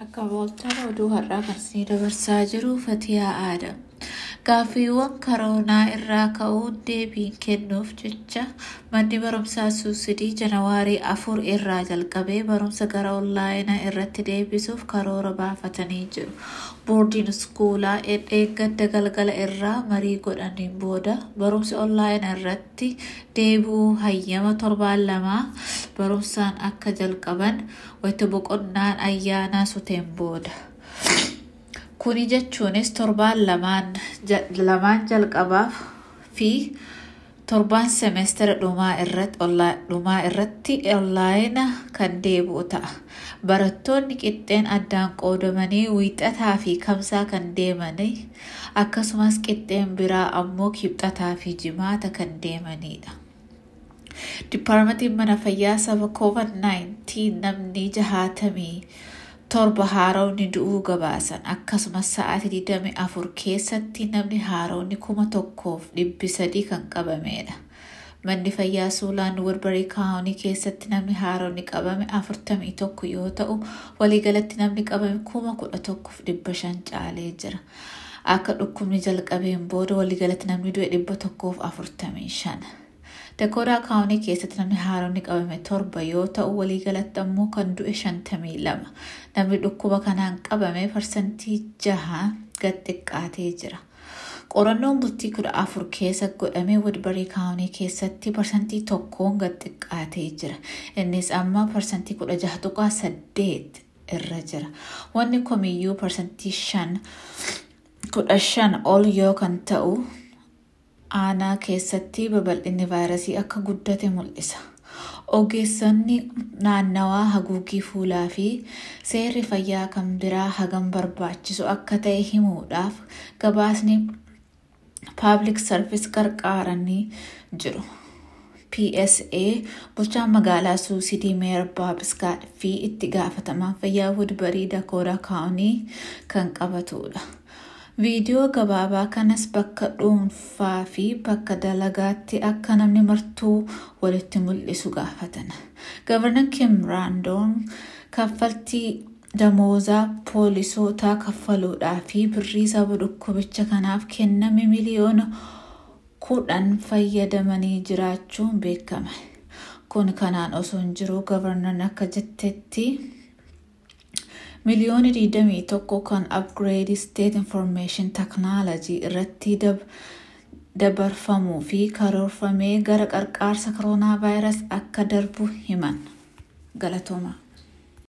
Akka booltaan oduu har'aa kan isinii dabarsaa jiru Fatiyaa Aadam. Gaaffiiwwan koroonaa irraa ka'uun deebiin kennuuf jecha manni barumsaa suusidii janawaarii afur irraa jalqabee barumsa gara onlaayinaa irratti deebisuuf karoora baafatanii jiru. Boordiin iskuulaa eeggadda galgala irraa marii godhaniin booda barumsi onlaayinaa irratti deebi'uu hayyama torbaan lamaa barumsaan akka jalqaban wayita boqonnaan ayyaanaa suteen booda. Kuni jechuunis torbaan lamaan jalqabaaf fi torbaan semestera dhumaa irratti onlaayina kan deebi'u ta'a. Barattoonni qixxeen addaan qoodamanii wiixataa fi kamsaa kan deemanii akkasumas qixxeen biraa ammoo kibxataa fi jimaata kan deemanidha. Dipaarmentiin mana fayyaa saba COVID-19 namni jahaatamii torba haaromni du'uu gabaasan akkasumas sa'aatii 24 keessatti namni haaromni kuma tokkoof dhibbi sadii kan qabamedha. Manni fayyaa Suulaan Wilbarii kaawunii keessatti namni haaromni qabame 41 yoo ta'u waliigalatti namni qabame kuma kudha tokkoof dhibba shan caalee jira. Akka dhukkubni jalqabeen booda waliigalatti namni du'e dhibba tokkoof afurtamii shan. Dakoodaa kaawunii keessatti namni haaromni qabame torba yoo ta'u waliigalatti ammoo kan du'e shantamii lama. Namni dhukkuba kanaan qabame parsantii jaha gad xiqqaatee jira. Qorannoon bultii kudha afur keessa godhamee Wilbarii kaawunii keessatti parsantii tokkoon gad xiqqaatee jira. Innis amma parsantii kudha jaha tuqaa saddeet irra jira. Wanni komiyyuu parsantii shan kudha shan ol yoo kan ta'u aanaa keessatti babal'inni vaayirasii akka guddate mul'isa. Ogeessonni naannawaa haguugii fuulaa fi seerri fayyaa kan biraa hagam barbaachisu akka ta'e himuudhaaf gabaasni paabliik sarvis qarqaaranii jiru. PSA bulchaan magaalaa suusidii meer baabiskaa fi itti gaafatamaan fayyaa wudbarii dakoodaa kaa'unii kan qabatudha. Viidiyoo gabaabaa kanas bakka dhuunfaa fi bakka dalagaatti akka namni martuu walitti mul'isu gaafatan. Gavarnan Kim Raandoon kaffaltii damoozaa poolisootaa kaffaluudhaa fi birrii saba dhukkubicha kanaaf kenname miliyoona kudhan fayyadamanii jiraachuun beekame. Kun kanaan osoo hin jiru gavarnan akka jettetti miliyoona 21 kan upgrade state information technology irratti dabarfamuu fi karoorfamee gara qarqaarsa koronaa vaayirasii akka darbu himan galatooma.